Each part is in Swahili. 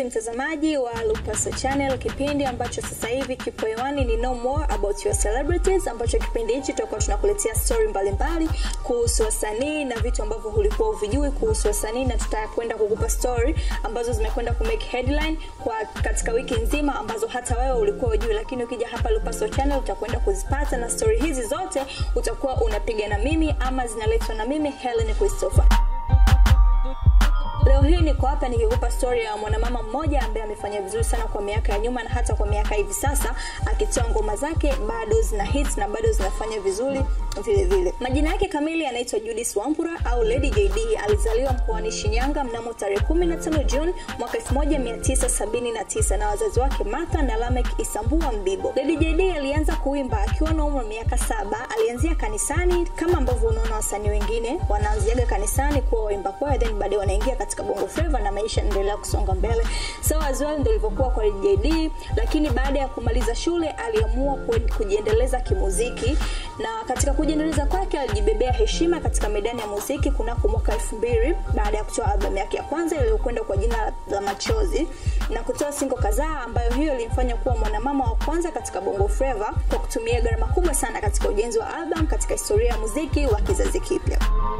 mpenzi mtazamaji wa Lupaso Channel, kipindi ambacho sasa hivi kipo hewani ni No More About Your Celebrities, ambacho kipindi hichi tutakuwa tunakuletea story mbalimbali kuhusu wasanii na vitu ambavyo ulikuwa uvijui kuhusu wasanii, na tutakwenda kukupa story ambazo zimekwenda ku make headline kwa katika wiki nzima ambazo hata wewe ulikuwa ujui, lakini ukija hapa Lupaso Channel utakwenda kuzipata, na story hizi zote utakuwa unapiga na mimi ama zinaletwa na mimi Helen Christopher. Leo hii niko hapa nikikupa story ya mwanamama mmoja ambaye amefanya vizuri sana kwa miaka ya nyuma na hata kwa miaka hivi sasa, akitoa ngoma zake bado zina hits na bado zinafanya vizuri vile vile. Majina yake kamili anaitwa Judith Wambura au Lady JD. Alizaliwa mkoani Shinyanga mnamo tarehe 15 Juni mwaka 1979 na wazazi wake Martha na Lamek Isambua Mbibo. Lady JD alianza kuimba akiwa na umri wa miaka saba. Alianzia kanisani kama ambavyo unaona wasanii wengine wanaanziaga kanisani kuwa waimba kwaya, then baadaye wanaingia katika bongo flava na maisha yanaendelea kusonga mbele. So as well ndio ilivyokuwa kwa Lady JD, lakini baada ya kumaliza shule aliamua kujiendeleza kimuziki na katika kujiendeleza kwake alijibebea heshima katika medani ya muziki kunako mwaka elfu mbili baada ya kutoa albamu yake ya kwanza iliyokwenda kwa jina la Machozi na kutoa singo kadhaa, ambayo hiyo ilimfanya kuwa mwanamama wa kwanza katika bongo flava kwa kutumia gharama kubwa sana katika ujenzi wa album katika historia ya muziki wa kizazi kipya.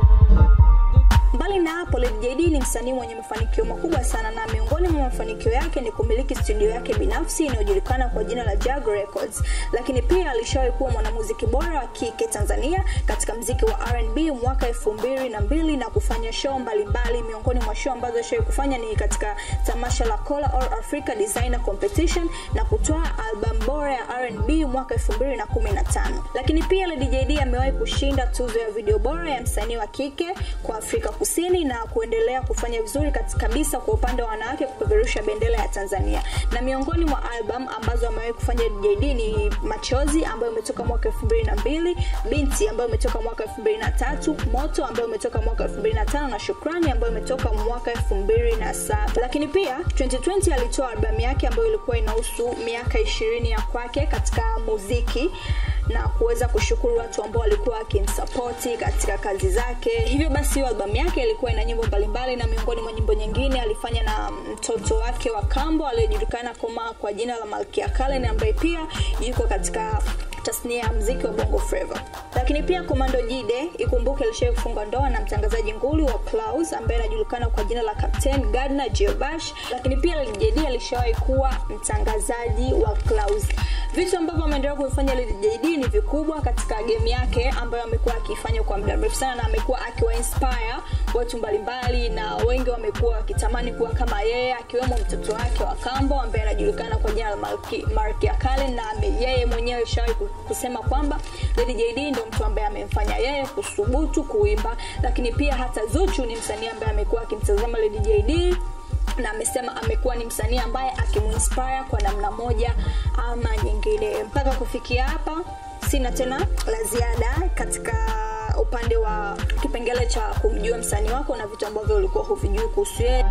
Mbali na hapo, Lady JD ni msanii mwenye mafanikio makubwa sana, na miongoni mwa mafanikio yake ni kumiliki studio yake binafsi inayojulikana kwa jina la Jag Records. Lakini pia alishawahi kuwa mwanamuziki bora wa kike Tanzania katika mziki wa R&B mwaka elfu mbili na mbili na kufanya show mbalimbali. Miongoni mwa show ambazo alishawahi kufanya ni katika tamasha la Cola All Africa Designer Competition na kutoa album bora ya R&B mwaka 2015. Lakini pia Lady JD amewahi kushinda tuzo ya video bora ya msanii wa kike kwa Afrika Kusini na kuendelea kufanya vizuri kabisa kwa upande wa wanawake kupeperusha bendera ya Tanzania. Na miongoni mwa album ambazo amewahi kufanya JD ni Machozi ambayo imetoka mwaka 2002, Binti ambayo imetoka mwaka 2003, Moto ambayo imetoka mwaka 2005 na Shukrani ambayo imetoka mwaka 2007. Lakini pia 2020 alitoa albamu yake ambayo ilikuwa inahusu miaka 20 ya kwake katika muziki na kuweza kushukuru watu ambao walikuwa wakimsapoti katika kazi zake. Hivyo basi hiyo albamu yake ilikuwa ina nyimbo mbalimbali, na miongoni mwa nyimbo nyingine alifanya na mtoto wake wa kambo aliyejulikana kama kwa jina la Malkia Kalen ambaye pia yuko katika tasnia ya mziki wa bongo flava. Lakini pia Komando Jide ikumbuke alishawahi kufunga ndoa na mtangazaji nguli wa Clouds ambaye anajulikana kwa jina la Captain Gardner Geobash. Lakini pia Lady JD alishawahi kuwa mtangazaji wa Clouds. Vitu ambavyo ameendelea kufanya Lady JD ni vikubwa katika game yake ambayo amekuwa akifanya kwa muda mrefu sana, na amekuwa akiwa inspire watu mbalimbali, na wengi wamekuwa wakitamani kuwa kama yeye, akiwemo mtoto wake wa kambo ambaye anajulikana kwa jina la Malkia Kalen, na yeye mwenyewe shawahi kusema kwamba Lady JD ndio mtu ambaye amemfanya yeye kusubutu kuimba. Lakini pia hata Zuchu ni msanii ambaye amekuwa akimtazama Lady JD na amesema amekuwa ni msanii ambaye akimuinspire kwa namna moja ama nyingine. Mpaka kufikia hapa, sina tena la ziada katika upande wa kipengele cha kumjua msanii wako na vitu ambavyo ulikuwa huvijui kuhusu yeye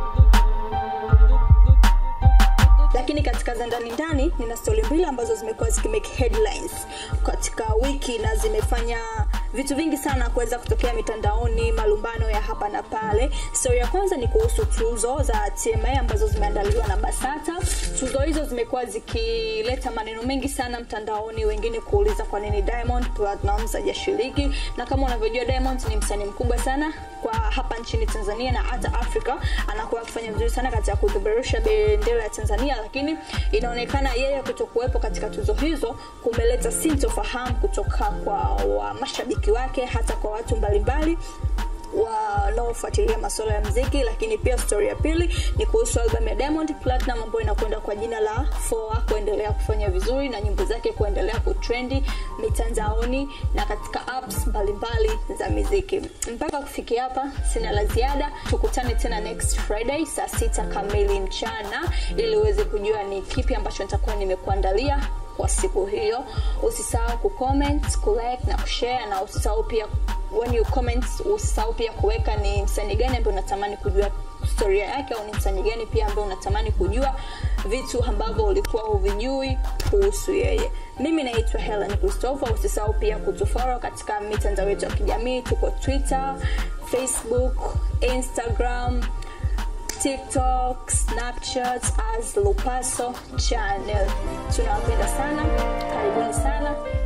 lakini katika za ndani ndani nina stori mbili ambazo zimekuwa zikimake headlines katika wiki na zimefanya vitu vingi sana kuweza kutokea mitandaoni, malumbano ya hapa na pale. Stori ya kwanza ni kuhusu tuzo za TMA ambazo zimeandaliwa na Basata. Tuzo hizo zimekuwa zikileta maneno mengi sana mtandaoni, wengine kuuliza kwa nini Diamond Platnumz hajashiriki, na kama unavyojua Diamond ni msanii mkubwa sana kwa hapa nchini Tanzania na hata Afrika, anakuwa akifanya vizuri sana katika kupeperusha bendera ya Tanzania, lakini inaonekana yeye kutokuwepo katika tuzo hizo kumeleta sintofahamu kutoka kwa wa mashabiki wake hata kwa watu mbalimbali wanaofuatilia masuala ya mziki. Lakini pia stori ya pili ni kuhusu albamu ya Diamond Platinum ambayo inakwenda kwa jina la Foa kuendelea kufanya vizuri na nyimbo zake kuendelea kutrendi mitandaoni na katika apps mbalimbali za muziki. Mpaka kufikia hapa, sina la ziada. Tukutane tena next Friday saa sita kamili mchana ili uweze kujua ni kipi ambacho nitakuwa nimekuandalia kwa siku hiyo. Usisahau kucomment, kulike na kushare, na usisahau pia when you comment, usisahau pia kuweka ni msanii gani ambaye unatamani kujua historia yake, au ni msanii gani pia ambaye unatamani kujua vitu ambavyo ulikuwa huvijui kuhusu yeye. Mimi naitwa Helen Christopher. Usisahau pia kutufollow katika mitandao yetu ya kijamii, tuko Twitter, Facebook, Instagram tiktok snapchat as lupaso channel tunawapenda sana karibuni sana